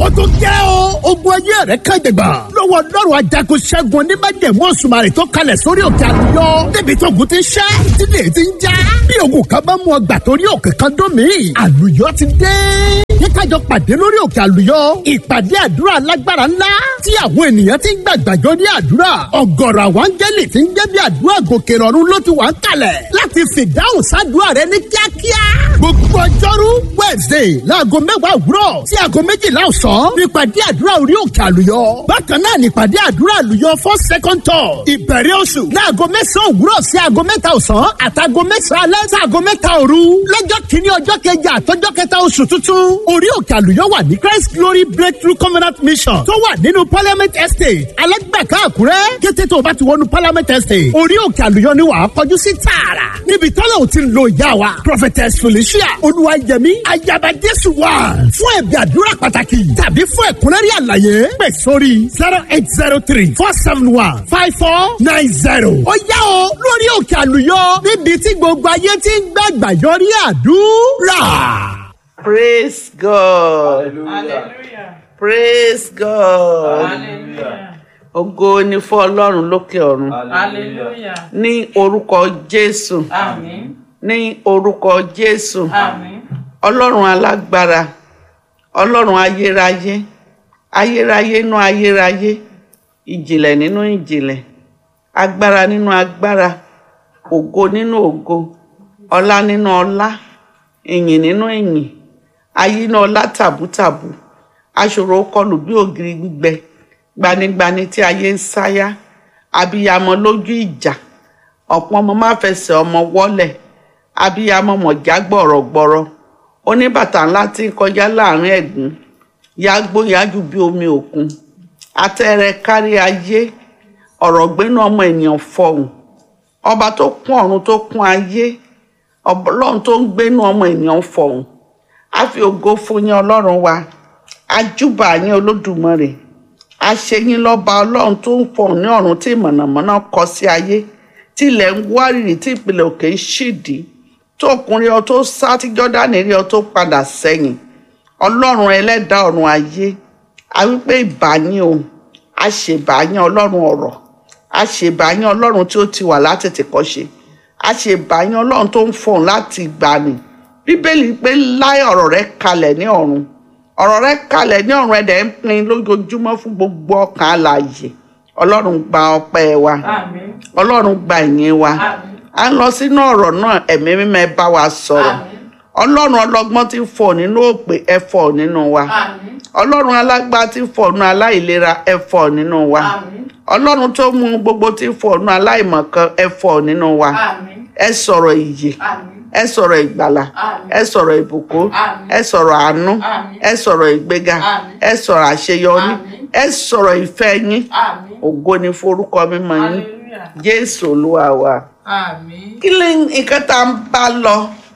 tó jẹ́ o. ogun ayé rẹ̀ kan jẹ̀gbà. lọ́wọ́ lọ́rùn ajagun ṣẹ́gun oníbàjẹ̀mú òṣùmàrè tó kalẹ̀ sórí òkè àlùyọ. débi tó ogun ti ń ṣẹ́ ìdílé ti ń já. bí ogun kan bá mú ọgbà torí òkè kan dún mí. àlùyọ ti dé kíkájọ pàdé lórí òkè àlùyọ ìpàdé àdúrà lágbára ńlá tí àwọn ènìyàn ti ń gbàgbàjọ ní àdúrà ọ̀gọ̀rọ̀ àwọn áńgẹ́lì ti ń jẹ́ bí àdúrà gòkè rọ̀rùn ló ti wà ń kalẹ̀ láti fìdáhùn sádùúrà rẹ ní kíákíá gbogbo ọjọ́rú wednesday láago mẹ́wàá òwúrọ̀ sí aago méjìlá ọ̀sán nípàdé àdúrà orí òkè àlùyọ bákan náà nípàdé àdúrà àlùyọ fún second tour ìbẹ̀rẹ̀ oṣù láago mẹ́sàn-án òwúrọ̀ sí aago mẹ́ta ọ̀sán àtàgo mẹ́sàn-án alẹ́ sí aago mẹ́ta òru lọ́jọ́ kìíní ọjọ́ kẹjọ àtọ́jọ́ kẹta oṣù tuntun orí òkè àlùyọ wà ní christ glory breakthrough covenant mission tó wà nínú parliament estate alẹ́gbẹ̀ká àkúrẹ́ kété tó o bá ti wọnú parliament estate orí òkè àlùyọ ni wàá kọjú sí tààrà níbi tọ́lá ò ti lo ìyá wa prophetess felicia olúwayẹmí ayaba jésù wà fún ẹ̀bí àdúrà pàtàkì tàbí fún ẹ̀kúnrẹ́rì àlàyé pè sórí zero eight zero three four seven one five four nine zero. ó yá o lórí òkè àlùyọ níbi tí gbogbo ayé ti ń gbàgbà yọrí àdúrà. Praise God. Hallelujah. Praise God. Hallelujah. Ògo ni fún Ọlọ́run lókè ọ̀run. Hallelujah. Ní orúkọ Jésù. Àmín. Ní orúkọ Jésù. Àmín. Ọlọ́run alágbára. Ọlọ́run ayérayé. Ayérayé nínú ayérayé. Ìjìnlẹ̀ nínú ìjìnlẹ̀. Agbára nínú agbára. Ògo nínú ògo. Ọlá nínú ọlá. Ìyìn nínú ìyìn. Ayé náà ọlá tàbútàbù. Aṣòro kọlù bí ògiri gbígbẹ. Gbanigbani tí ayé ń sáyà. Abiyamọ lójú ìjà. Ọ̀pọ̀ ọmọ máa fẹsẹ̀ ọmọ wọ́lẹ̀. Abiyamọ mọ̀já gbọ̀rọ̀gbọ̀rọ̀. Oníbàtà ńlá tí ń kọjá láàrin ẹ̀gún. Yágbó yájú bí omi òkun. Atẹ́rẹ kárí ayé. Ọ̀rọ̀ gbénú ọmọ ènìyàn fọhùn. Ọba tó kún ọ̀run tó kún ayé. Ọlọ́run tó ń gbénú ọmọ ènìyàn fọhùn. A fi ògo fún yín Ọlọ́run wa. Ajúbà yín Olódùmarè. A ṣe yín lọ́ba Ọlọ́run tó ń fọhùn ní ọ̀run tí mọ̀nàmọ́ná kọ sí ayé. Tí ilẹ̀ ń wárìrì tí ìpìlẹ̀ òkè ń ṣìdí. Tó ọkùnrin ọ tó sá tí Jọ́dánì rí ọ tó padà sẹ́yìn. Ọlọ́run ẹlẹ́dàá ọ̀run ayé. A wí pé ìbà yín o. A ṣèbà yín Ọlọ́run ọ̀rọ̀. A ṣèbà yín Ọlọ́run tí ó ti wà látètè kọ́ ṣe a ṣe bàyàn ọlọ́run tó ń fọ̀hún láti ìgbàanì bíbélì pé láì ọ̀rọ̀ rẹ kalẹ̀ ní ọ̀run ọ̀rọ̀ rẹ kalẹ̀ ní ọ̀run ẹ̀dẹ̀ ń pin lójoojúmọ́ fún gbogbo ọkàn alààyè ọlọ́run gba ọpẹ́ wa Àmín. ọlọ́run gba ìyìn wa Àmín. à ń lọ sínú ọ̀rọ̀ náà ẹ̀mí mímọ́ ẹ bá wa sọ̀rọ̀ Àmín. ọlọ́run ọlọ́gbọ́n tí ń fọ̀ nínú òpè ẹ fọ̀ nínú wa Àmín. ọlọ́run alágbá tí ń fọ̀ nínú aláìlera ẹ fọ̀ nínú wa Àmín. ọlọ́run tó mú gbogbo tí ń fọ̀ nínú aláìmọ̀kan ẹ fọ̀ nínú wa Àmín. ẹ sọ̀rọ̀ ìyè Àmín. ẹ sọ̀rọ̀ ìgbàlà Àmín. ẹ sọ̀rọ̀ ìbùkún Àmín. ẹ sọ̀rọ̀ àánú Àmín. ẹ sọ̀rọ̀ ìgbéga Àmín. ẹ sọ̀rọ̀ àṣeyọrí Àmín. ẹ sọ̀rọ̀ ìfẹ́ yín Àmín. ògo ni forúkọ mímọ́ yín Hallelujah. jésù olúwa wa. Àmín. kí ni nǹkan tá à ń bá lọ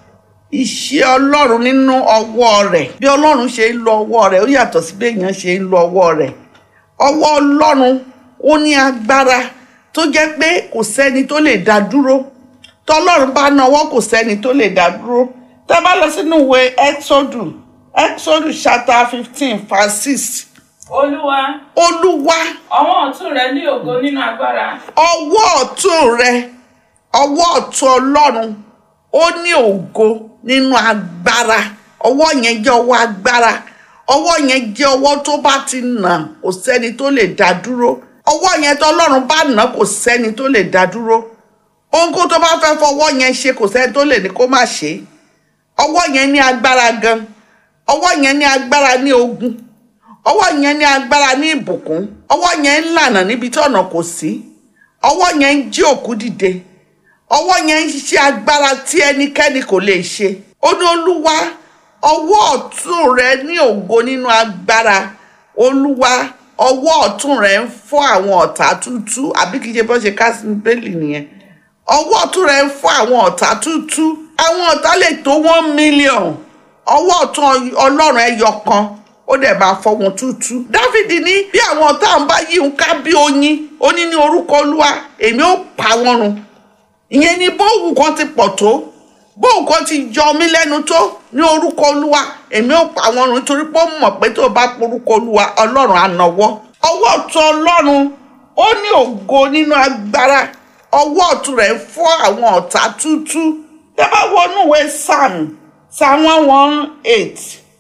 ìṣe ọlọ́run nínú ọwọ́ rẹ̀ bí ọlọ́run ṣe ń lo ọwọ́ rẹ̀ ó yàtọ̀ sí bí èèyàn ṣe ń lo ọwọ́ rẹ̀ ọwọ́ ọlọ́run ó ní agbára tó jẹ́ pé kò sẹ́ni tó lè dá dúró tọ́lọ́run bá nawọ́ kò sẹ́ni tó lè dá dúró tá a bá lọ sínú ìwé exodus exodus chapter fifteen verse six Olúwa, olúwa ọwọ́ ọ̀tún rẹ ní ògo nínú agbára. ọwọ́ ọ̀tún rẹ ọwọ́ ọ̀tún ọlọ́run ó ní ògo nínú agbára ọwọ́ yẹn jẹ́ ọwọ́ agbára ọwọ́ yẹn jẹ́ ọwọ́ tó bá ti nà kò sẹ́ni tó lè dá dúró ọwọ́ yẹn tó ọlọ́run bá nà kò sẹ́ni tó lè dá dúró ohunkóhun tó bá fẹ́ fọwọ́ yẹn ṣe kò sẹ́ni tó lè ní kó má ṣe é ọwọ́ yẹn ní agbára gan ọwọ́ yẹn ní agbára ní ogun ọwọ́ yẹn ní agbára ní ìbùkún ọwọ́ yẹn ń lànà níbi tí ọ̀nà kò sí ọwọ́ yẹn ń jí òkú dìde ọwọ́ yẹn ń ṣiṣẹ́ agbára tí ẹnikẹ́ni kò lè ṣe ó ní olúwa ọwọ́ ọ̀tún rẹ ní ògo nínú agbára olúwa ọwọ́ ọ̀tún rẹ ń fọ́ àwọn ọ̀tá tútú àbí kìí ṣe bọ́ ṣe ká sí bẹ́ẹ̀lì nìyẹn ọwọ́ ọ̀tún rẹ ń fọ́ àwọn ọ̀tá tútú àwọn ọ̀tá lè tó one million ọwọ́ ọ̀tún ọlọ́run ẹyọ kan ó dẹ̀ máa fọ́ wọn tútú. dáfídì ní bí àwọn ọ̀tá ń bá yí nǹka bí oyin ó ní ní orúkọ olúwa èmi ó pa wọ́n run ìyẹn ni bóòwù kan ti pọ̀ tó bó nǹkan ti jọ mí lẹ́nu tó ní orúkọ olúwa èmi ò pa àwọn ọ̀run nítorí pé ó mọ̀ pé tó o bá porúkọ olúwa ọlọ́run á nawọ́ ọwọ́ ọ̀tún ọlọ́run ó ní ògo nínú agbára ọwọ́ ọ̀tún rẹ̀ fọ́ àwọn ọ̀tá tútú tẹ́ bá wọnú ìwé psalm psalm one one eight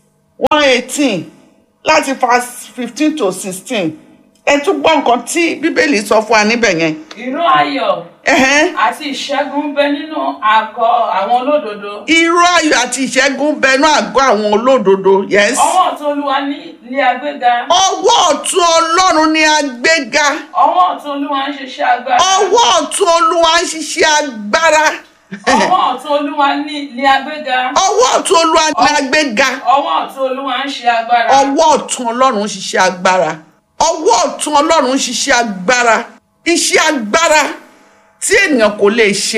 one eighteen láti verse fifteen to sixteen ẹ tún gbọ́ nǹkan tí bíbélì sọ fún wa níbẹ̀ yẹn. ìró ayọ̀ Ẹ̀hẹ́n. àti ìṣẹ́gun ń bẹ nínú àgọ́ àwọn olódodo. irú ayọ̀ àti ìṣẹ́gun bẹnu àgọ́ àwọn olódodo yes. ọwọ́ ọ̀tún olúwa ní ilé agbéga. ọwọ́ ọ̀tún ọlọ́run ni agbéga ọwọ́ ọ̀tún olúwa ń ṣiṣẹ́ agbára. ọwọ́ ọ̀tún olúwa ń ṣiṣẹ́ agbára ọwọ́ ọ̀tún olúwa ní ilé agbéga. ọwọ́ ọ̀tún olúwa ni agbéga ọwọ́ ọ̀tún olúwa ń ṣe agbára. ọwọ́ ọ̀tún ọlọ́run ń ṣiṣẹ́ agbára ọwọ́ ọ̀tún ọlọ́run ń ṣiṣẹ́ agbára iṣẹ́ agbára tí ènìyàn kò lè ṣe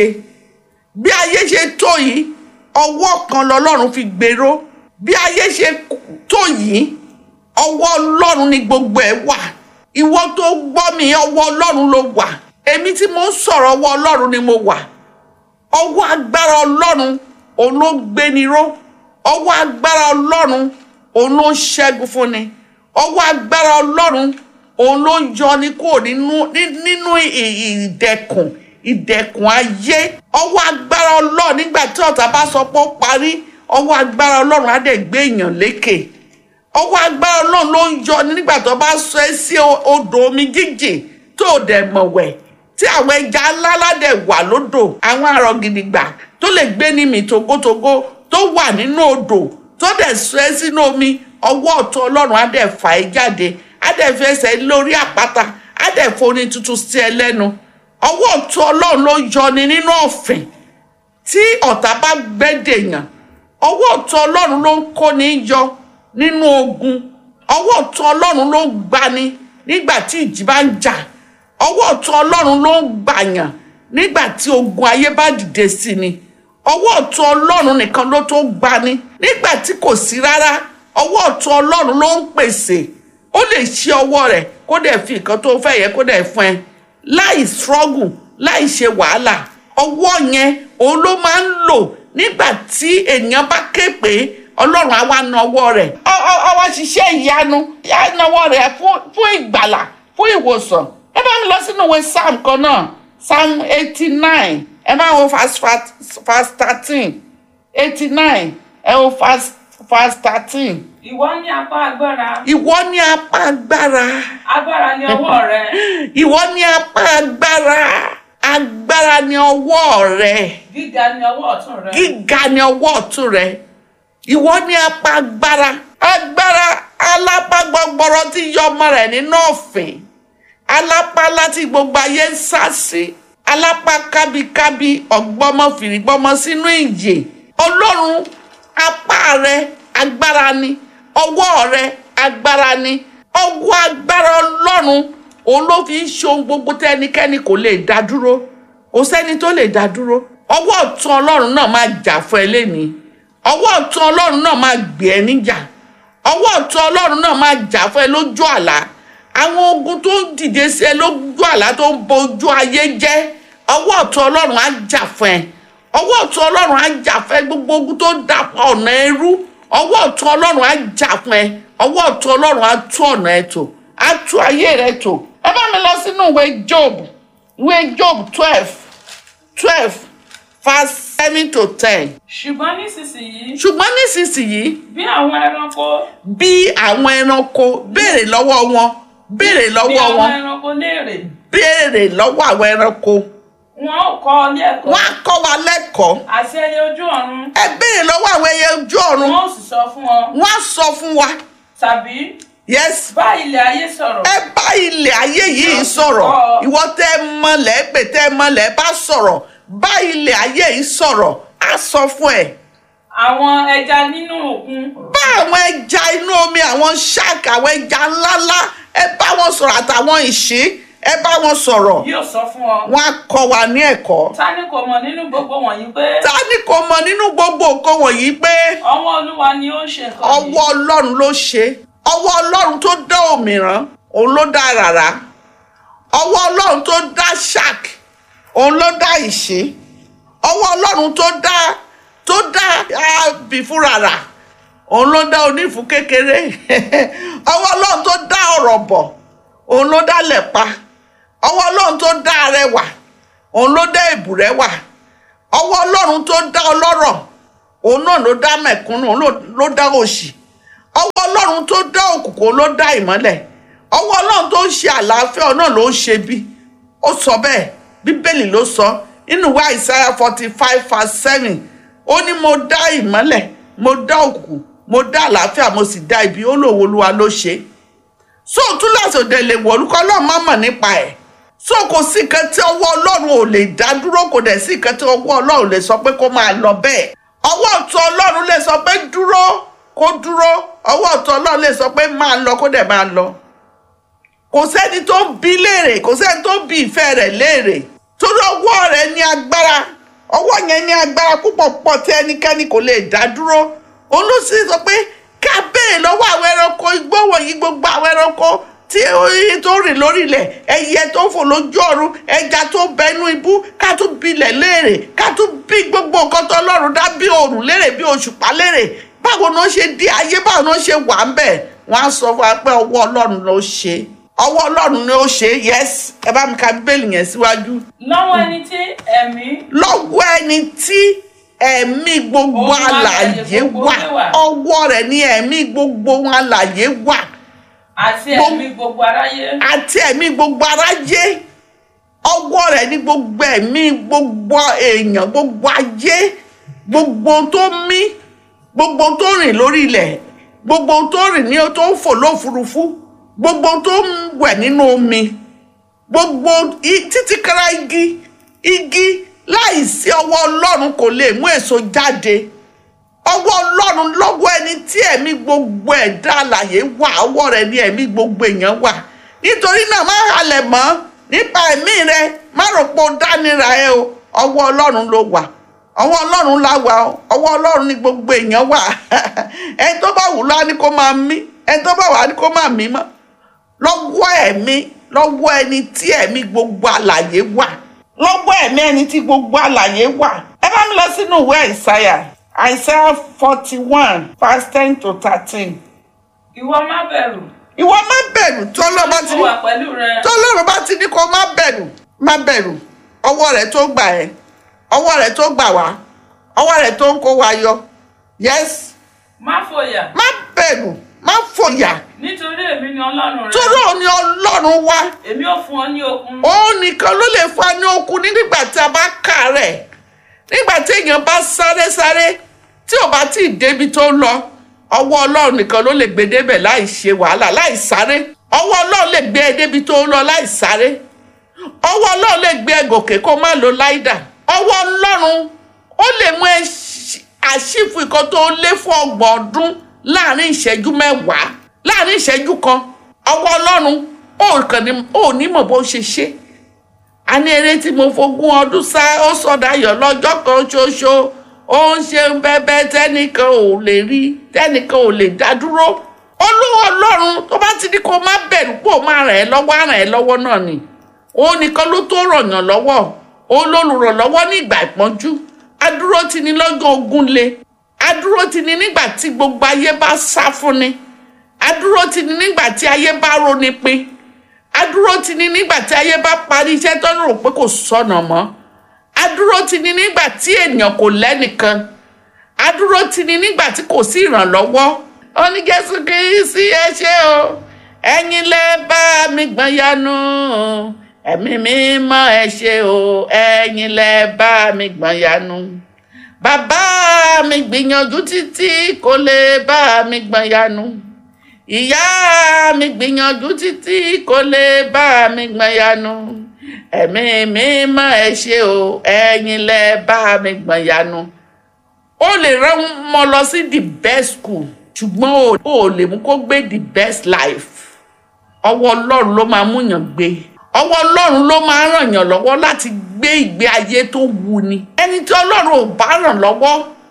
bí ayé ṣe tó yìí ọwọ́ kan lọ́lọ́run fi gbèrò bí ayé ṣe tó yìí ọwọ́ ọlọ́run ni gbogbo ẹ̀ wà ìwọ tó gbọ́ mi ọwọ́ ọlọ́run ló wà èmi tí mo ń sọ̀rọ̀ ọwọ́ ọlọ́run ni mo wà ọwọ́ agbára ọlọ́run òun ló gbéni ró ọwọ́ agbára ọlọ́run òun ló ń ṣẹ́gun fúnni ọwọ́ agbára ọlọ́run òun ló ń yọni kúrò nínú ní- nínú ì- ìdẹ̀kùn ìdẹ̀kùn ayé ọwọ́ agbára ọlọ́run nígbà tí ọ̀tá bá sọ pé ó parí ọwọ́ agbára ọlọ́run á dẹ̀ gbé èèyàn lékè ọwọ́ agbára ọlọ́run ló ń yọni nígbà tó bá sọ ẹ́ sí o- odò omi jíjìn tó o dẹ̀ mọ̀ wẹ̀ tí àwọn ẹja ńlá ládẹ̀ wà lódò àwọn àrọ̀ gidigba tó lè gbé ní mi togotogo tó wà nínú odò tó dẹ̀ sọ ẹ́ sínú omi ọwọ́ ọ̀tún ọlọ́run á dẹ̀ fà ẹ́ jáde á dẹ̀ fi ẹsẹ̀ lórí àpáta á dẹ̀ foní tuntun sí ẹ lẹ́nu ọwọ́ ọ̀tún ọlọ́run ló yọni nínú ọ̀fìn tí ọ̀tá bá gbẹ́dẹ̀yàn ọwọ́ ọ̀tún ọlọ́run ló ń kóni yọ nínú ogun ọwọ́ ọ̀tún ọlọ́run ló ń gbani nígbà tí ìjì bá ń jà ọwọ́ ọ̀tún ọlọ́run ló ń gbàyàn nígbà tí ogun ayé bá dìde sí ni ọwọ́ ọ̀tún ọlọ́run nìkan ló tó gbani nígbà tí kò sí rárá ọwọ́ ọ̀tún ọlọ́run ló ń pèsè ó lè ṣí ọwọ́ rẹ̀ kó dẹ̀ fi nǹkan tó fẹ́ yẹ kó dẹ̀ fún ẹ láì struggle láì ṣe wàhálà ọwọ́ yẹn òun ló máa ń lò nígbà tí ènìyàn bá ké pé ọlọ́run á wá na ọwọ́ rẹ̀ Ọ- ọ- ọwọ́ ṣiṣẹ́ ìyanu á na ọwọ́ rẹ̀ fún fún ìgbàlà fún ìwòsàn ẹ bá mi lọ sínú ìwé psalm kan náà psalm eighty nine ẹ bá wo verse verse thirteen eighty nine ẹ wo verse verse thirteen ìwọ ní apá agbára. ìwọ ní apá agbára agbára ní ọwọ́ rẹ. ìwọ ní apá agbára agbára ní ọwọ́ rẹ gíga ní ọwọ́ ọ̀tún rẹ. gíga ní ọwọ́ ọ̀tún rẹ ìwọ ní apá agbára agbára alápá gbọgbọrọ tí yọ ọmọ rẹ nínú ọ̀fìn alápá láti gbogbo ayé ń sá sí alápá kábíkábí ọgbọmọ fìrìgbọmọ sínú ìyè ọlọ́run apá rẹ agbára ni ọwọ́ rẹ agbára ni ọwọ́ agbára ọlọ́run òun ló fi ń ṣe ohun gbogbo tẹ́nikẹ́ni kò lè dá dúró kò sẹ́ni tó lè dá dúró ọwọ́ ọ̀tún ọlọ́run náà máa jà fún ẹ lẹ́nìí ọwọ́ ọ̀tún ọlọ́run náà máa gbé ẹ níjà ọwọ́ ọ̀tún ọlọ́run náà máa jà fún ẹ lójú àlá àwọn ogun tó ń dìde sí ẹ lójú àlá tó ń bojú ayé jẹ́ ọwọ́ ọ̀tún ọlọ́run á jà fún ẹ ọwọ́ ọ̀tún ọlọ́run á jà fún ẹ gbogbo ogun tó dàpọ̀ ọ̀nà ẹrú ọwọ́ ọ̀tún ọlọ́run á jà fún ẹ ọwọ́ ọ̀tún ọlọ́run á tú ọ̀nà ẹ tò á tú ayé rẹ tò ẹ bá mi lọ sínú ìwé job ìwé job twelve twelve verse seven to ten ṣùgbọ́n nísinsìnyí ṣùgbọ́n nísinsìnyí bí àwọn ẹranko bí àwọn ẹranko béèrè lọ́wọ́ wọn béèrè bí lọ́wọ́ àwọn wọn ẹranko léèrè béèrè lọ́wọ́ àwọn ẹranko wọn ò kọ́ ọ ní ẹ̀kọ́ wọn á kọ́ wa lẹ́kọ̀ọ́ àti ẹyẹ ojú ọ̀run ẹ béèrè lọ́wọ́ àwọn ẹyẹ ojú ọ̀run wọn ò sì sọ fún ọ wọn á sọ fún wa tàbí yes bá ilẹ̀ ayé sọ̀rọ̀ ẹ bá ilẹ̀ ayé yìí sọ̀rọ̀ ìwọ tẹ́ ẹ mọlẹ̀ pé tẹ́ ẹ mọlẹ̀ bá sọ̀rọ̀ bá ilẹ̀ ayé yìí sọ̀rọ̀ á sọ fún ẹ àwọn ẹja nínú òkun bá àwọn ẹja inú omi àwọn shark àwọn ẹja ńláńlá ẹ bá wọn sọ̀rọ̀ àtàwọn ìṣí ẹ bá wọn sọ̀rọ̀ yóò sọ fún ọ wọn á kọ́ wa ní ẹ̀kọ́ ta ni kò mọ̀ nínú gbogbo wọ̀nyí pé ta ni kò mọ̀ nínú gbogbo nǹkan wọ̀nyí pé ọwọ́ olúwa ni ó ń ṣe nǹkan yìí ọwọ́ ọlọ́run ló ṣe ọwọ́ ọlọ́run tó dá òmìrán òun ló dá rárá ọwọ́ ọlọ́run tó dá shark òun ló dá ìṣí ọwọ́ ọlọ́run tó dá tó dá àbí fúnra rà òun ló dá onífún kékeré ọwọ́ ọlọ́run tó dá ọ̀rọ̀ bọ̀ òun ló dá lẹ̀pa ọwọ́ ọlọ́run tó dá arẹwà òun ló dá èbùrẹ́wà ọwọ́ ọlọ́run tó dá ọlọ́rọ̀ òun náà ló dá mẹ̀kúnnù òun ló- ló dá òṣì ọwọ́ ọlọ́run tó dá òkùnkùn ló dá ìmọ́lẹ̀ ọwọ́ ọlọ́run tó ń ṣe àlàáfíà náà ló ń ṣe bí ó sọ bẹ́ẹ̀ bíbélì ló sọ nínú ìwé àìsáyà forty five verse seven ó ní mo dá ìmọ́lẹ̀ mo dá òkùnkùn mo dá àlàáfíà mo sì dá ibi ó lòwò olúwa ló ṣe é so túláṣì òde lè wọ olùkọ́ ọlọ́run má mọ̀ nípa ẹ̀ so kò sí nǹkan tí ọwọ́ ọlọ́run ò lè dá dúró kò dẹ̀ sí nǹkan tí ọwọ́ ọlọ́run lè sọ pé kó máa lọ bẹ́ẹ̀ ọwọ́ ọ̀tún ọlọ́run lè sọ pé dúró kó dúró ọwọ́ ọ̀tún ọlọ́run lè sọ pé máa lọ kó dẹ̀ máa lọ kò sẹ́ni tó ń bi léèrè kò sẹ́ni tó ń bi ìfẹ́ rẹ̀ léèrè torí ọwọ́ rẹ̀ ní agbára ọwọ́ yẹn ní agbára púpọ̀ púpọ̀ tí ẹnikẹ́ni kò lè dá dúró olùsí sọ pé ká béèrè lọ́wọ́ àwọn ẹranko igbó wọ̀nyí gbogbo àwọn ẹranko tí oyin tó rìn lórí ilẹ̀ ẹyẹ tó fò lójú ọ̀run ẹja tó bẹnu ibú ká tún bilẹ̀ léèrè ká tún bí gbogbo nǹkan tó ọlọ́run dá bí òòrùn léèrè bí òṣùpá léèrè báwo ni wọ́n ṣe di ayé báwo ni wọ́n ṣe wà ń bẹ̀ wọ́n á sọ fún wa pé ọwọ́ ọlọ́run ló ṣe ọwọ́ ọlọ́run ni ó ṣe yes ẹ bá mi ka bíbélì yẹn síwájú lọ́wọ́ ẹni tí ẹ̀mí lọ́wọ́ ẹni tí ẹ̀mí gbogbo Ohun alààyè alààyè gbogbo wà gbé wà. ọwọ́ rẹ̀ ní ẹ̀mí gbogbo ohun alààyè wà àti Gbogbo- ẹ̀mí gbogbo aráyé àti ẹ̀mí gbogbo aráyé ọwọ́ rẹ̀ ní gbogbo ẹ̀mí gbogbo èèyàn gbogbo ayé gbogbo ohun tó mí gbogbo ohun tó rìn lórí ilẹ̀ gbogbo ohun tó rìn ní tó ń fò lófurufú gbogbo ohun tó ń wẹ̀ nínú omi gbogbo i- títí kára igi igi láìsí ọwọ́ ọlọ́run kò lè mú èso jáde ọwọ́ ọlọ́run lọ́wọ́ ẹni tí ẹ̀mí gbogbo ẹ̀dá alàyè wà ọwọ́ rẹ̀ ní ẹ̀mí gbogbo èèyàn wà nítorí náà má halẹ̀ mọ́ nípa ẹ̀mí rẹ má rò pé ó dánira ẹ o ọwọ́ ọlọ́run ló wà ọwọ́ ọlọ́run la wà o ọwọ́ ọlọ́run ní gbogbo èèyàn wà ẹni tó bá wù lọ á ní kó máa mí ẹni tó bá wà á ní kó máa mí mọ́ lọ́wọ́ ẹ̀mí lọ́wọ́ ẹni tí ẹ̀mí gbogbo alàyè wà lọ́wọ́ ẹ̀mí ẹni tí gbogbo alàyè wà ẹ bá mi lọ sínú ìwé àìsáyà àìsáyà forty one verse ten to thirteen ìwọ má bẹ̀rù ìwọ má bẹ̀rù tí ọlọ́run bá ti mo ní wà pẹ̀lú rẹ tí ọlọ́run bá ti ní kó má bẹ̀rù má bẹ̀rù ọwọ́ rẹ̀ tó gbà ẹ́ ọwọ́ rẹ̀ tó gbà wá ọwọ́ rẹ̀ tó ń kó wa yọ yes má fòyà má bẹ̀rù má fòyà nítorí èmi ni ọlọ́run rẹ torí òun ni ọlọ́run wá èmi ò fún ọ ní okun òun nìkan ló lè fún wa ní okun ní nígbà tí a bá kà rẹ̀ nígbà tí èèyàn bá sáré sáré tí ò bá tí ì débi tó ń lọ ọwọ́ ọlọ́run nìkan ló lè gbé débẹ̀ láì ṣe wàhálà láì sáré ọwọ́ ọlọ́run lè gbé ẹ débi tó ń lọ láì sáré ọwọ́ ọlọ́run lè gbé ẹ gòkè kó má lo láìdà ọwọ́ ọlọ́run ó lè mú ẹ ṣ- àṣìfù nǹkan tó lé fún ọgbọ̀n ọdún láàrin ìṣẹ́jú mẹ́wàá láàrin ìṣẹ́jú kan ọwọ́ ọlọ́run ó kàn ní ó ní mọ̀ bó ṣe ṣe a ní eré tí mo fogún ọdún sá ó sọdayọ̀ lọ́jọ́ kan ṣoṣo ó ń ṣe bẹ́bẹ́ tẹ́nìkan ò lè rí tẹ́nìkan ò lè dá dúró olówó ọlọ́run tó bá ti ní kó má bẹ̀rù pò má ràn ẹ́ lọ́wọ́ á ràn ẹ́ lọ́wọ́ náà ni òun nìkan ló tó rọ̀yàn lọ́wọ́ òun lolùrànlọ́wọ́ ní ìgbà ìpọ́njú adúró ti ní lọ́jọ́ ogun le adúró ti ní nígbà tí gbogbo ayé bá sá fún ni adúró ti ní nígbà tí ayé bá roni pin adúró ti ní nígbà tí ayé bá parí iṣẹ́ tó ń rò pé kò sọnà mọ́ adúró ti ní nígbà tí ènìyàn kò lẹ́nìkan adúró ti ní nígbà tí kò sí ìrànlọ́wọ́ ó ní Jésù Kristi ẹ ṣé o ẹ̀yin lẹ bá mi gbọ́n yanu ẹ̀mí mímọ́ ẹ ṣé o ẹ̀yin lẹ bá mi gbọ́n yanu bàbá mi gbìyànjú títí kò lè bá mi gbọ́n yanu ìyá mi gbìyànjú títí kò lè bá mi gbọ́n yanu ẹ̀mí mímọ́ ẹ ṣé o ẹ̀yin lẹ bá mi gbọ́n yanu ó lè rán ọmọ lọ sí the best school ṣùgbọ́n o ò lè mú kó gbé the best life ọwọ́ ọlọ́run ló máa mú yàn gbé ọwọ́ ọlọ́run ló máa ràn yàn lọ́wọ́ láti gbé ìgbé ayé tó wù ni ẹni tí ọlọ́run ò bá ràn lọ́wọ́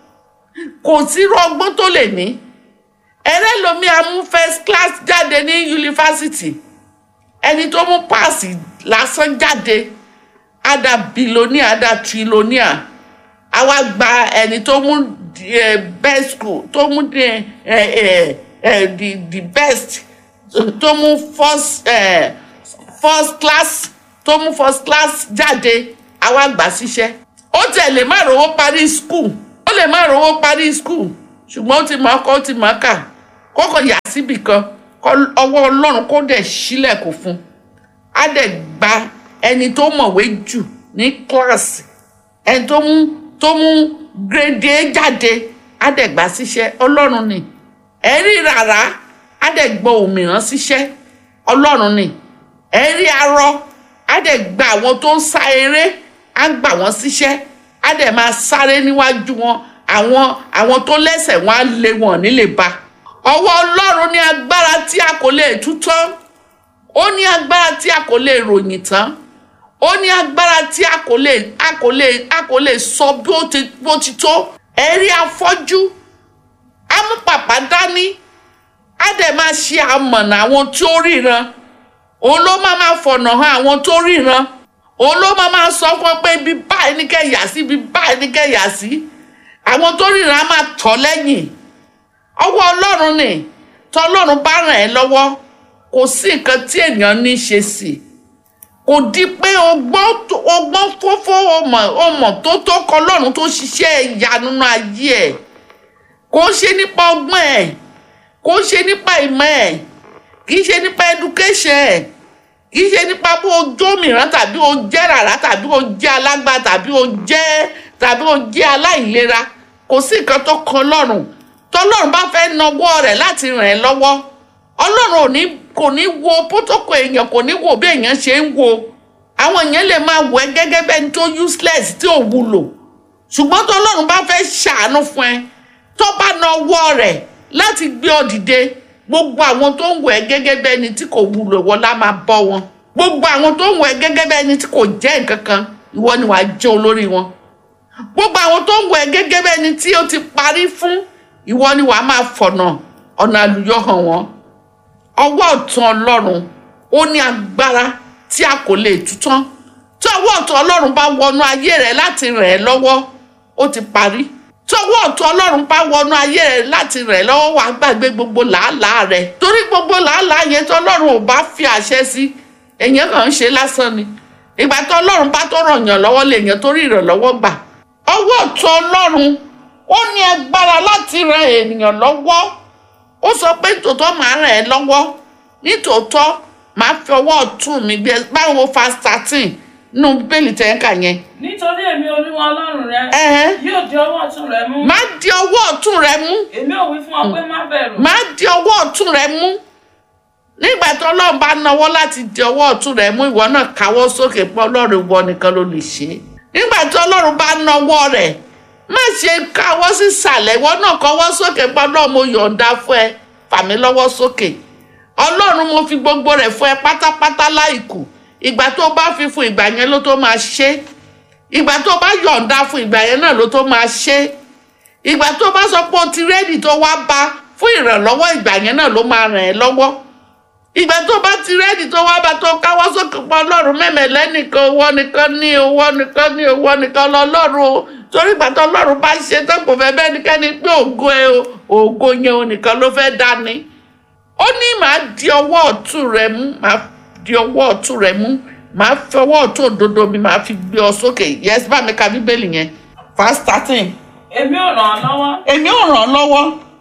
kò sí irú ọgbọ́n tó lè ní ẹrẹ́ lomi amú first class jáde ní yunifásitì ẹni tó mú páàsì lásán jáde ada bilonia ada trilonia a wá gba ẹni tó mú eh, best school tó mú the, eh, eh, eh, the, the best tó mú first, eh, first class tó mú first class jáde a wá gbà síṣẹ́ ó tẹ̀ lè má rówó parí school ó lè má rówó parí school ṣùgbọ́n ó ti mọ̀ ọkọ ó ti mọ̀ ọ́kà kókò yà síbì kan kọ́ ọwọ́ ọlọ́run kó dẹ̀ sílẹ̀kùn fún un á dẹ̀ gba ẹni tó mọ̀wé jù ní kíláàsì ẹni tó mú tó mú gírèdì A jáde á dẹ̀ gbà síṣẹ́ ọlọ́run ni ẹ̀rí rárá á dẹ̀ gbọ́ òmíràn síṣẹ́ ọlọ́run ni ẹ̀rí arọ á dẹ̀ gba àwọn tó ń sá eré á gbà wọ́n síṣẹ́ á dẹ̀ máa sáré níwájú wọn àwọn àwọn tó lẹ́sẹ̀ wọn á lé wọn nílé ba ọwọ́ ọlọ́run ní agbára tí a kò lè tú tán ó ní agbára tí a kò lè ròyìn tán ó ní agbára tí a kò lè a kò lè a kò lè sọ bí ó ti bó ti tó ẹ̀rí afọ́jú amúpàpá dání á dẹ̀ máa ṣe amọ̀nà àwọn tí ó ríran òun ló máa máa fọ̀nà hàn àwọn tó ríran òun ló máa máa sọ fún ọ pé ibi báyìí ní kẹ́ yà sí ibi báyìí ní kẹ́ yà sí àwọn tó ríran á máa tọ̀ lẹ́yìn ọwọ́ ọlọ́run ni tọ́lọ́run bá ràn ẹ́ lọ́wọ́ kò sí nǹkan tí èèyàn ní í ṣe sí i kò di pé ọgbọ́n tó- ọgbọ́n fófó ọmọ ọmọ tó tó kọ lọ́run tó ṣiṣẹ́ ìyanu nínú ayé ẹ̀ kò ń ṣe nípa ọgbọ́n ẹ̀ kò ń ṣe nípa ìmọ̀ ẹ̀ kì í ṣe nípa education ẹ̀ kì í ṣe nípa bó o jó mìíràn tàbí o jẹ́ rárá tàbí o jẹ́ alágbá tàbí o jẹ́ tàbí o jẹ́ aláìlera kò sí nǹkan tó kan lọ́rùn tọ́lọ́run bá fẹ́ nawọ́ rẹ̀ láti ràn ẹ́ lọ́wọ́ ọlọ́run ò ní kò ní wo pótókò èèyàn kò ní wo bí èèyàn ṣe ń wo àwọn èèyàn lè máa wọ ẹ́ gẹ́gẹ́ bẹ́ni tó useless tí ò wúlò ṣùgbọ́n tọ́lọ́run bá fẹ́ ṣàánú fún ẹ tó bá nawọ́ rẹ̀ láti gbé ọ dìde gbogbo àwọn tó ń wọ ẹ́ gẹ́gẹ́ bẹ́ni tí kò wúlò ìwọ lá máa bọ́ wọn gbogbo àwọn tó ń wọ ẹ́ gẹ́gẹ́ bẹ́ni tí kò jẹ́ nǹkan kan ìwọ ni wàá jẹ́ olórí wọn gbogbo àwọn tó ń wọ ẹ́ gẹ́gẹ́ bẹ́ni tí ó ti parí fún ìwọ ni wàá máa fọ̀nà ọ̀nà àlùyọ hàn wọ́n ọwọ́ ọ̀tún ọlọ́run ó ní agbára tí a kò lè tú tán tí ọwọ́ ọ̀tún ọlọ́run bá wọnú ayé rẹ láti ràn ẹ́ lọ́wọ́ ó ti parí tí ọwọ́ ọ̀tún ọlọ́run bá wọnú ayé rẹ láti ràn ẹ́ lọ́wọ́ wàá gbàgbé gbogbo làálàá rẹ torí gbogbo làálàá yẹn tí ọlọ́run ò bá fi àṣẹ sí èèyàn kàn ń ṣe lásán ni ìgbà tí ọlọ́run bá tó ràn yàn lọ́wọ́ lè yàn torí ìrànlọ́wọ́ gbà ọwọ́ ọ̀tún ọlọ́run ó ní agbára láti ran ènìyàn lọ́wọ́ ó sọ pé tòótọ́ màá ràn ẹ́ lọ́wọ́ nítòótọ́ màá fi ọwọ́ ọ̀tún mi gbé báwo fa thirteen nínú bíbélì tẹ́ǹkà yẹn. nítorí èmi olúwa ọlọ́run rẹ Ẹ̀hẹ́. yóò di ọwọ́ ọ̀tún rẹ mú má di ọwọ́ ọ̀tún rẹ mú èmi ò wí fún ọ pé má bẹ̀rù má di ọwọ́ ọ̀tún rẹ mú nígbà tí ọlọ́run bá nawọ́ láti di ọwọ́ ọ̀tún rẹ mú ìwọ náà káwọ́ sókè pé ọlọ́run ìwọ nìkan ló lè ṣe é nígbà tí ọlọ́run bá nawọ́ rẹ̀ má ṣe káwọ́ sísàlẹ̀ ìwọ náà kọ́wọ́ sókè pé ọlọ́run mo yọ̀ǹda fún ẹ fà mí lọ́wọ́ sókè ọlọ́run mo fi gbogbo rẹ̀ fún ẹ pátápátá láìkù ìgbà tó bá fi fún ìgbà yẹn ló tó máa ṣe ìgbà tó bá yọ̀ǹda fún ìgbà yẹn náà ló tó máa ṣe ìgbà tó bá sọ pé o ti rẹ́dì tó wá bá fún ìrànlọ́wọ́ ìgbà yẹn náà ló máa ràn ẹ́ lọ́wọ́ ìgbà tó bá ti rẹ́dì tó wá bá tó káwọ́ sókè pọ̀ ọlọ́run mẹ́mẹ́ lẹ́nìkan owó nìkan ní owó nìkan ní owó nìkan lọ́lọ́run o torí ìgbà tó ọlọ́run bá ṣe tó kò fẹ́ bẹ́ẹ̀ nìkẹ́ni pé ògo ẹ o ògo yẹn o nìkan ló fẹ́ dání ó ní màá di ọwọ́ ọ̀tún rẹ mú màá di ọwọ́ ọ̀tún rẹ mú màá fi ọwọ́ ọ̀tún òdodo mi màá fi gbé ọ sókè yes bá mi ka bíbélì yẹn fast starting èmi ò ràn ọ́ lọ́wọ́ èmi ò ràn ọ́ lọ́wọ́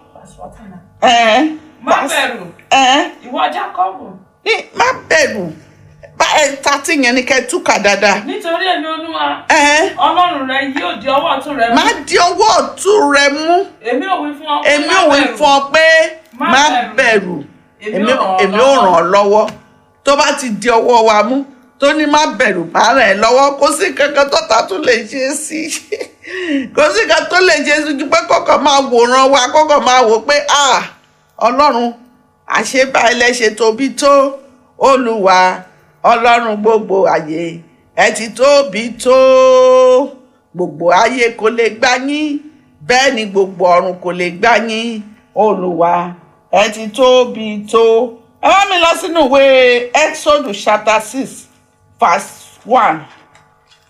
ẹ̀ẹ́ má bẹ̀rù ẹ̀ẹ́ ìwọ jákọ́bù ní má bẹ̀rù bá ẹ tàtí yẹn ni kẹ́ ẹ túkà dáadáa nítorí èmi olúwa ẹ̀ẹ́ ọlọ́run rẹ yóò di ọwọ́ ọ̀tún rẹ mú má di ọwọ́ ọ̀tún rẹ mú èmi ò wí fún ọ pé èmi má ò wí bẹ̀rù. fún ọ pé Má má bẹ̀rù. bẹ̀rù Èmi èmi ò ràn ọ́ èmi ò ràn ọ́ lọ́wọ́ tó bá ti di ọwọ́ wa mú tó ní má bẹ̀rù má ràn ẹ́ lọ́wọ́ kò sí kankan tó ta tó lè ṣe é sí kò sí kankan tó lè ṣe é sí ju pé kọ́kọ́ máa wòran wa kọ́kọ́ máa wò pé ah ọlọ́run àṣebá ẹlẹ́ṣẹ̀ tóbi tó olúwa ọlọ́run gbogbo ayé ẹ ti tóbi tó gbogbo ayé kò lè gbà yín bẹ́ẹ̀ ni gbogbo ọ̀run kò lè gbà yín olúwa ẹ ti tóbi tó ẹ wá mi lọ sínú ìwé exodus chapter six verse one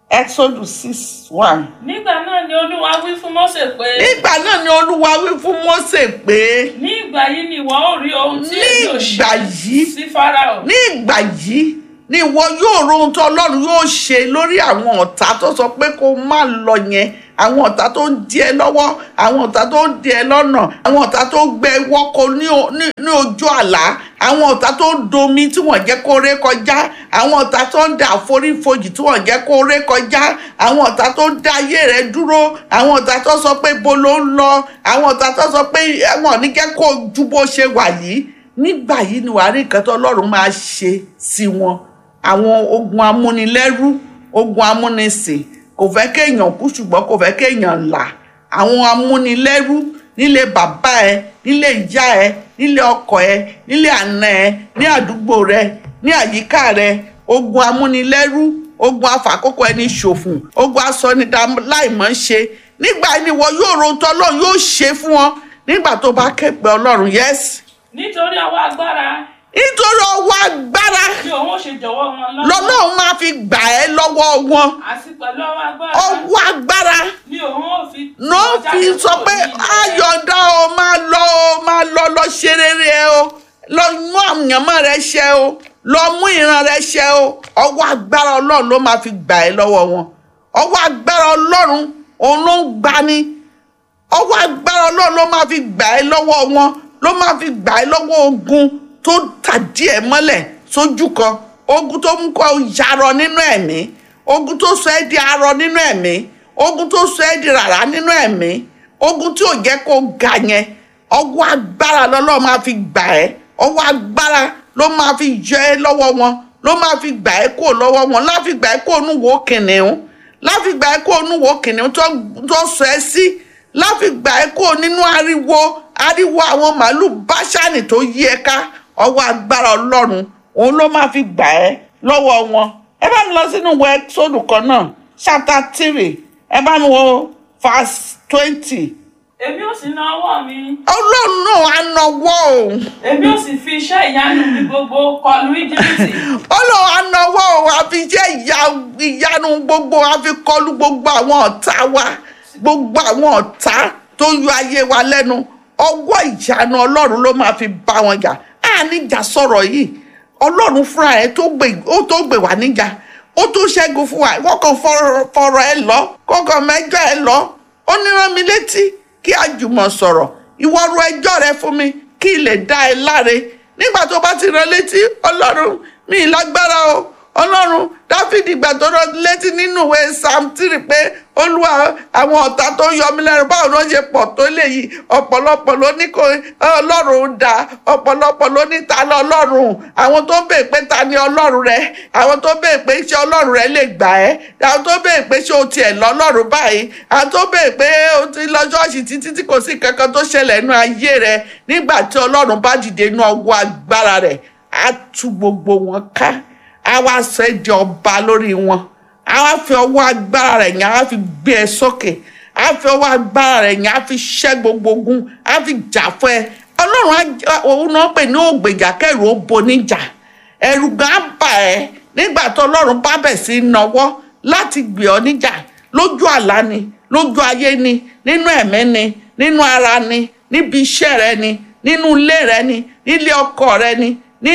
exodus six one. nígbà náà ni olúwa wí fún Mósè pé nígbà náà ni olúwa wí fún mósè pé ní ìgbà yìí ni ìwọ ó rí ohun tí èmi ò Ní ìgbà ṣe yìí. sí Fáráò ní ìgbà yìí ni ìwọ yóò ro ohun tó ọlọ́run yóò ṣe lórí àwọn ọ̀tá tó sọ pé kó má lọ yẹn àwọn ọ̀tá tó ń di ẹ lọ́wọ́ àwọn ọ̀tá tó ń di ẹ lọ́nà àwọn ọ̀tá tó gbẹ wọ́kọ ní o- ní- ní ojú àlá àwọn ọ̀tá tó ń domi tí wọ́n jẹ́ kó ré kọjá àwọn ọ̀tá tó ń da àforífojì tí wọ́n jẹ́ kó ré kọjá àwọn ọ̀tá tó ń dá ayé rẹ dúró àwọn ọ̀tá tó sọ pé bo ló ń lọ àwọn ọ̀tá tó sọ pé ẹ̀wọ̀n ní jẹ́ kó ju bó ṣe wà yìí nígbà yìí ni wàá rí nǹkan tó ọlọ́run máa ṣe sí wọn àwọn ogun amúnilẹ́rú ogun amúnisìn kò fẹ́ kéèyàn kú ṣùgbọ́n kò fẹ́ kéèyàn là àwọn amúnilẹ́rú nílé bàbá ẹ nílé ìyá ẹ nílé ọkọ ẹ nílé àna ẹ ní àdúgbò rẹ ní àyíká rẹ ogun amúnilẹ́rú ogun afàkókò ẹni ṣòfò ogun asọnidà láìmọ̀ ṣe nígbà yìí ni wọn yóò ro ohun tó ọlọ́run yóò ṣe fún wọn nígbà tó bá ké pe ọlọ́run yẹ́sì nítorí ọwọ́ agbára nítorí ọwọ́ agbára tí òun ó ṣe jọ̀wọ́ wọn lọ́wọ́ lọ́lọ́run máa fi gbà ẹ́ lọ́wọ́ wọn àti pẹ̀lú ọwọ́ agbára ọwọ́ agbára ni òun ó fi ló wọn fi jáde sọ kúrò pé ní ilẹ̀ rẹ̀. ayọ̀dá o máa lọ o máa lọ lọ ṣe rere ẹ o lọ mú àyànmọ́ rẹ ṣẹ o lọ mú ìran rẹ ṣẹ o ọwọ́ agbára ọlọ́run ló máa fi gbà ẹ́ lọ́wọ́ wọn ọwọ́ agbára ọlọ́run òun ló ń gbani ọwọ́ agbára ọlọ́run ló máa fi gbà ẹ́ lọ́wọ́ wọn ló máa fi gbà ẹ́ lọ́wọ́ ogun tó tàdí ẹ̀ mọ́lẹ̀ sójú kan ogun tó mú kó yarọ nínú ẹ̀mí ogun tó sọ ẹ́ di arọ nínú ẹ̀mí ogun tó sọ ẹ́ di rárá nínú ẹ̀mí ogun tí ò jẹ́ kó ga yẹn ọwọ́ agbára lọ́lọ́run máa fi gbà ẹ́ ọwọ́ agbára ló máa fi yọ ẹ́ lọ́wọ́ wọn ló máa fi gbà ẹ́ kó lọ́wọ́ wọn láfi gbà ẹ́ kó onúwo kìnìún láfi gbà ẹ́ kó onúwo kìnìún tó tó sọ ẹ́ sí láfi gbà ẹ́ kó nínú ariwo ariwo àwọn màálù báṣánì tó yí ẹ ká ọwọ́ agbára ọlọ́run òun ló máa fi gbà ẹ́ lọ́wọ́ wọn ẹ bá mi lọ sínú ìwé sódù kan náà chapter three ẹ bá mi wo verse twenty èmi ò sì na ọwọ́ mi ọlọ́run náà á nawọ́ òun èmi ò sì fi iṣẹ́ ìyanu mi gbogbo kọlu íjíbítì ọlọ́run á nawọ́ òun àfi jẹ́ ìyá- ìyanu gbogbo àfi kọlu gbogbo àwọn ọ̀tá wa gbogbo àwọn ọ̀tá tó yọ ayé wa lẹ́nu ọwọ́ ìyanu ọlọ́run ló máa fi bá wọn jà á níjà sọ̀rọ̀ yìí ọlọ́run fúnra ẹ̀ tó gbè ó tó gbè wá níjà ó tó ṣẹ́gun fún wa wọ́n kàn fọ̀rọ̀ fọ̀rọ̀ ẹ lọ kọ́kàn mẹ́jọ ẹ lọ ó ní rán mi létí kí a jùmọ̀ sọ̀rọ̀ ìwọ ro ẹjọ́ rẹ fún mi kí n lè dá ẹ láre nígbà tó bá ti rán létí ọlọ́run mi ì lágbára o ọlọ́run dáfídì gbà tó rán létí nínú ìwé psalm three pé olúwa àwọn ọ̀tá tó ń yọ mí lẹ́nu báwo ló ń ṣe pọ̀ tó léyìí ọ̀pọ̀lọpọ̀ ló ní kó ọlọ́run dá ọ̀pọ̀lọpọ̀ ló ní ta lọ ọlọ́run àwọn tó bèè pé ta ni ọlọ́run rẹ àwọn tó bèè pé ṣé ọlọ́run rẹ lè gbà ẹ́ àwọn tó bèè pé ṣé o tiẹ̀ lọ ọlọ́run báyìí àwọn tó bèè pé o ti lọ ṣọ́ọ̀ṣì títí tí kò sí kankan tó ṣẹlẹ̀ nínú ayé rẹ nígbà tí ọlọ́run bá dìde inú ọwọ́ agbára rẹ̀ á tú gbogbo wọn ká á wá sọ ẹ́ di ọba lórí wọn á wá fi ọwọ́ agbára rẹ̀ yẹn á wá fi gbé ẹ sókè á fi ọwọ́ agbára rẹ̀ yẹn á fi ṣẹ́ gbogbo ogun á fi jà fún ẹ ọlọ́run á jẹ́- òun náà pè ní ògbèjà kẹrù ó bo níjà ẹ̀rù gan á bà ẹ́ nígbà tó ọlọ́run bá bẹ̀ sí í nawọ́ láti gbé ọ níjà lójú àlá ni lójú ayé ni nínú ẹ̀mí ni nínú ara ni níbi iṣẹ́ rẹ ni nínú ilé rẹ ni nílé ọkọ rẹ ni ní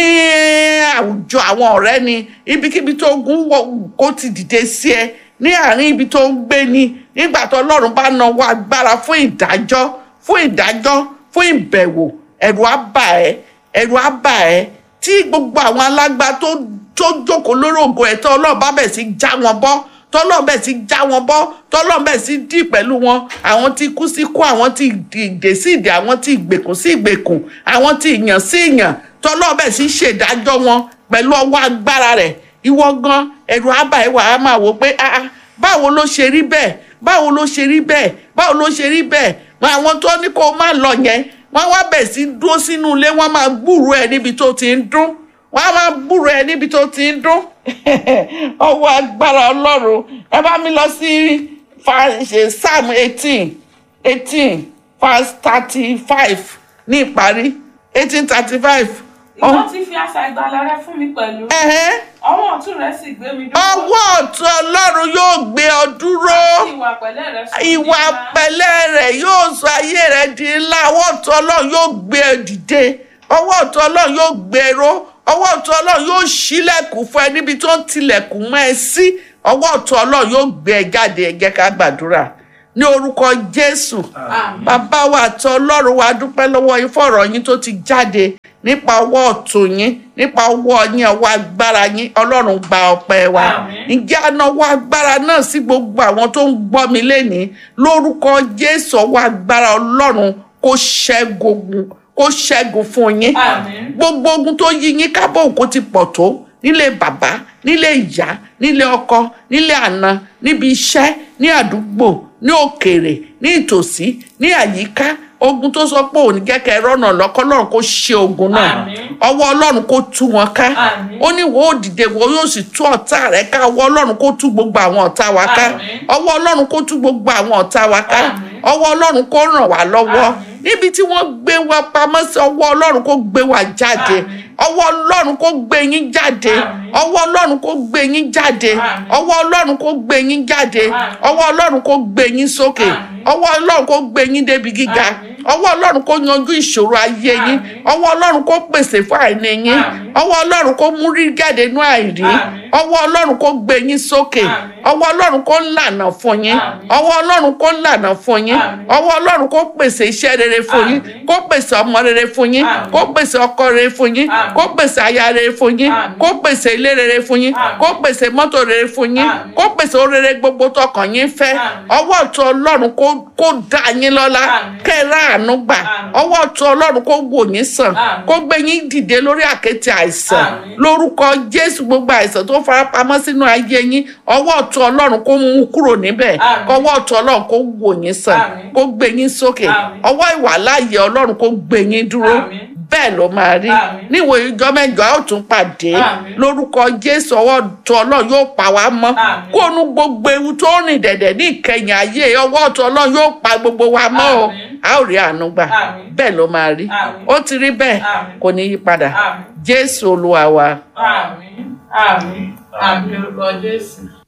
àwùjọ àwọn ọ̀rẹ́ ni ibikíbi tó gún wọ kó ti dìde sí ẹ ní àárín ibi tó ń gbé ni nígbà tó ọlọ́run bá nawọ́ agbára fún ìdájọ́ fún ìdájọ́ fún ìbẹ̀wò ẹ̀rù á bà ẹ́ ẹ̀rù á bà ẹ́ tí gbogbo àwọn alágbá tó tó jókòó lórí ògo ẹ̀ tó ọlọ́run bá bẹ̀ sí já wọn bọ́ tọ́lọ́run bẹ̀ sí já wọn bọ́ tọ́lọ́run bẹ̀ sí dì pẹ̀lú wọn àwọn tí kú sí kú àwọn tí ìdè sí ìdè àwọn tí ìgbèkùn sí ìgbèkùn àwọn tí ìyàn sí ìyàn tọ́lọ́run bẹ̀ sí ṣèdájọ́ wọn pẹ̀lú ọwọ́ agbára rẹ̀ ìwọ gan ẹ̀rù àbá ẹ̀wà á máa wò pé ah ah, báwo ló ṣe rí bẹ́ẹ̀ báwo ló ṣe rí bẹ́ẹ̀ báwo ló ṣe rí bẹ́ẹ̀ wọn àwọn tó ní kó o má lọ yẹn wọ́n wá bẹ̀ sí dúró sínú ilé wọ́n máa gbúrò ẹ̀ níbi tó ti ń dún wọ́n á máa gbúrò ẹ̀ níbi tó ti ń dún ọwọ́ agbára ọlọ́run ẹ bá mi lọ sí fa- ṣe psalm eighteen eighteen verse thirty five ní ìparí eighteen thirty five ìwọ ti fi asà ìgbàlà rẹ fún mi pẹ̀lú ọwọ́ ọ̀tún rẹ̀ sì gbé mi dúró. ọwọ́ ọ̀tún ọlọ́run yóò gbé ọ dúró ìwà pẹ̀lẹ́ rẹ̀ sọ ìwà pẹ̀lẹ́ rẹ̀ yóò sọ ayé rẹ̀ di ńlá ọwọ́ ọ̀tún ọlọ́run yóò gbé ẹ dìde ọwọ́ ọ̀tún ọlọ́run yóò gbé ẹ ró ọwọ́ ọ̀tún ọlọ́run yóò ṣílẹ̀kùn fún ẹ níbi tó ń tilẹ̀kùn mọ́ ẹ sí ọwọ́ ọ̀tún ọlọ́run yóò gbé ẹ jáde ẹ jẹ́ ká gbàdúrà ní orúkọ jésù Àmín. bàbá wa àti ọlọ́run wa dúpẹ́ lọ́wọ́ yín fọ̀rọ̀ yín tó ti jáde nípa ọwọ́ ọ̀tún yín nípa ọwọ́ yín ọwọ́ agbára yín ọlọ́run gba ọpẹ́ wa Àmín. ǹjẹ́ anáwọ́ agbára náà sí gbogbo àwọn tó ń gbọ́ mi lénìí lórúkọ jésù ọwọ́ agbára ọlọ́run kó ṣẹ́gun kó ṣẹ́gun fún yín Àmín. gbogbo ogun tó yí yín kábọ̀ òkú ti pọ̀ tó nílé bàbá nílé ìyá nílé ọkọ nílé àna níbi iṣẹ́ ní àdúgbò ní òkèèrè ní ìtòsí ní àyíká ogun tó sọ pé òní kẹ́kẹ́ rọ́nà lọ́kọ́ ọlọ́run kó ṣe ogun náà Àmín. ọwọ́ ọlọ́run kó tú wọn ká Àmín. ó ní wo ó dìde wo yóò sì tú ọ̀tá rẹ̀ ká ọwọ́ ọlọ́run kó tú gbogbo àwọn ọ̀tá wa ká Àmín. ọwọ́ ọlọ́run kó tú gbogbo àwọn ọ̀tá wa ká Àmín. ọwọ́ ọlọ́run kó ràn wá lọ́wọ́ Àmín. níbi tí wọ́n gbé wa pamọ́ sí ọwọ́ ọlọ́run kó gbé wa jáde Àmín. ọwọ́ ọlọ́run kó gbé yín jáde Àmín. ọwọ́ ọlọ́run kó gbé yín jáde Àmín. ọwọ́ ọlọ́run kó gbé yín jáde Àmín. ọwọ́ ọlọ́run kó gbé yín sókè Àmín. ọwọ́ ọlọ́run kó gbé yín débi gíga Àmín. ọwọ́ ọlọ́run kó yanjú ìṣòro ayé yín Àmín. ọwọ́ ọlọ́run kó pèsè fún àìní yín Àmín. ọwọ́ ọlọ́run kó mú rí jáde nú àìrí Àmín. ọwọ́ ọlọ́run kó gbé yín sókè Àmín. ọwọ́ ọlọ́run kó lànà fún yín Àmín. ọwọ́ ọlọ́run kó lànà fún yín Àmín. ọwọ́ ọlọ́run kó pèsè iṣẹ́ rere fún yín Àmín. kó pèsè ọmọ rere fún yín Àmín. kó pèsè ọkọ rere fún yín Àmín. kó pèsè aya rere fún yín Àmín. kó pèsè ilé rere fún yín Àmín. kó pèsè mọ́tò rere fún yín Àmín. kó pèsè orere gbogbo tọkàn yín fẹ́ Àmín. ọwọ́ ọ̀tún ọlọ́run kó kó dá yín lọ́lá Àmín. kẹ́ ẹ ráàánú gbà Àmín. ọwọ́ ọ̀tún ọlọ́run kó wò yín sàn Àmín. kó gbé yín dìde lórí àkéte àìsàn Àmín. lórúkọ jésù gbogbo àìsàn tó farapamọ́ sínú ayé yín ọwọ́ ọ̀tún ọlọ́run kó mú kúrò níbẹ̀ Àmín. ọwọ́ ọ̀tún ọlọ́run kó wò yín sàn Àmín. kó gbé yín sókè Àmín. ọwọ́ ìwàláyé ọlọ́run kó gbé yín dúró Àmín. bẹ́ẹ̀ ló máa rí Àmín. níwò ìjọ mẹ́jọ a ó tún pàdé Àmín. lórúkọ jésù ọwọ́ ọ̀tún ọlọ́run yóò pa wá mọ́ Àmín. kó nu gbogbo ewu tó rìn dẹ̀dẹ̀ ní ìkẹyìn ayé ọwọ́ ọ̀tún ọlọ́run yóò pa gbogbo wa mọ́ o Àmín. a ó rí àánú gbà Àmín. bẹ́ẹ̀ ló máa rí Àmín. ó ti rí bẹ́ẹ̀ Àmín. kò ní yí padà Àmín. jésù olúwa wa. Àmín. Àmín. Àmín orúkọ Jésù.